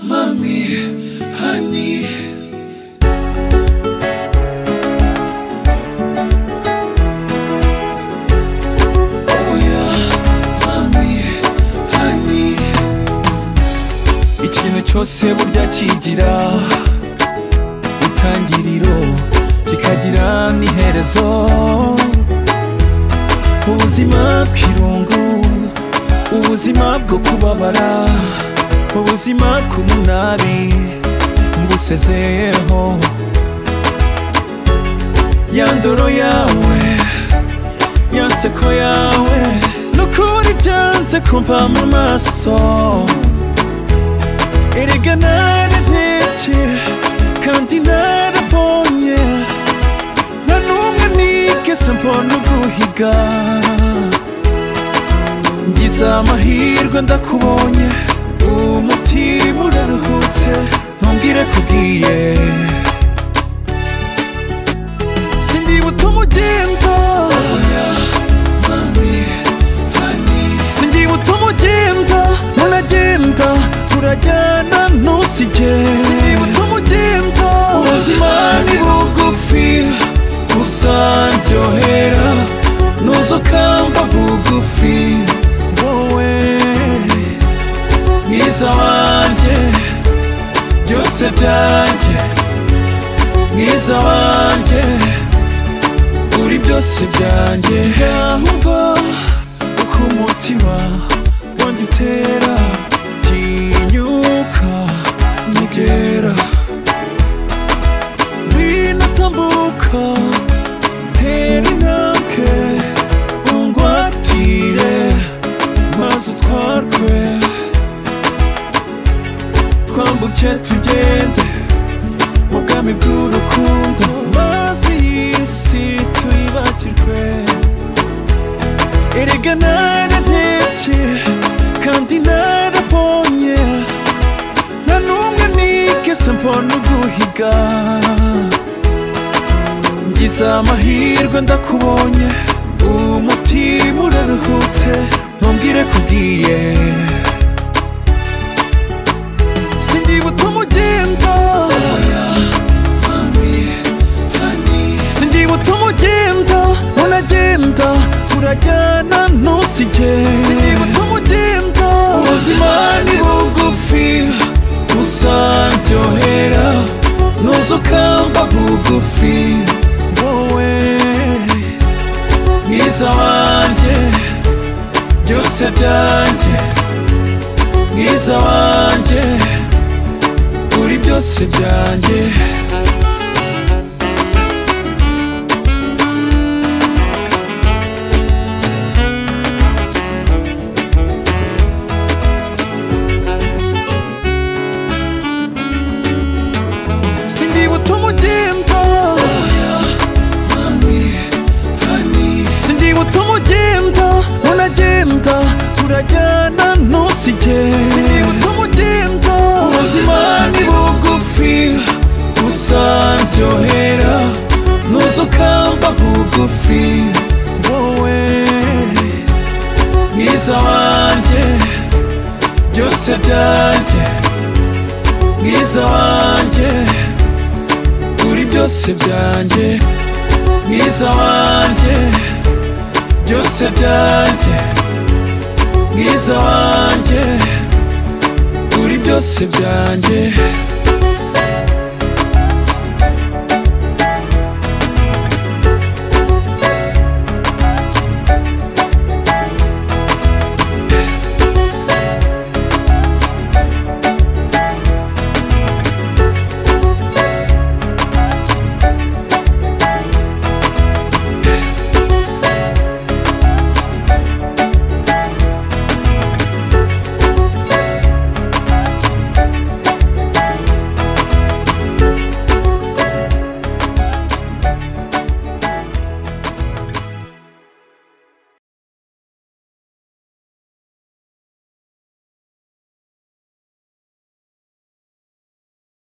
mommy, honey. Oh yeah, mommy, honey. Ikintu cyose burya kigira itangiriro kikagira n'iherezo ubuzima bw'irungu ubuzima bwo kubabara ubuzima bw'umunabi ngusezeyeho ya ndoro yawe ya nseko yawe n'ukubona ibyanze kumva mu maso erega nararebye kandi narabonye nta n'umwe nigeze mbona uguhiga ngize amahirwe ndakubonye umutima uraruhutse ntumbwire kugiye sindibuta umugenda sindibuta umugenda muragenda turajyana ntusige sindibuta umugenda ubuzima ni bugufi uzaryohera nuzo kamba bugufi wowe mwiza wanjye byose byanjye mwiza wanjye uri byose byanjye yamva uko umutima wanjye utera tinyuka nyegera winatambuka tera intambwe ungwatire maze utwarwe twambuke tugende mu bwami bw'urukundo maze iyi si tuyibagirwe erega nararebye kandi narabonye nta n'umwe nigeze mbona uguhiga ngize amahirwe ndakubonye umutima uraruhutse ntumbwire kugiye sindibuta umugenda sindibuta umugenda uragenda turajyana ntusige sindibuta umugenda ubuzima ni bugufi uzaryohera nuza ukamba bugufi wowe mwiza wanjye byose byanjye mwiza wanjye uri byose byanjye sindibuta umugenda sindibuta umugenda uragenda turajyana ntusige sindibuta umugenda ubuzima ni bugufi uzaryohera nuza ukamba bugufi wowe mwiza wanjye byose byanjye mwiza wanjye uri byose byanjye mwiza wanjye byose byanjye mwiza wanjye uri byose byanjye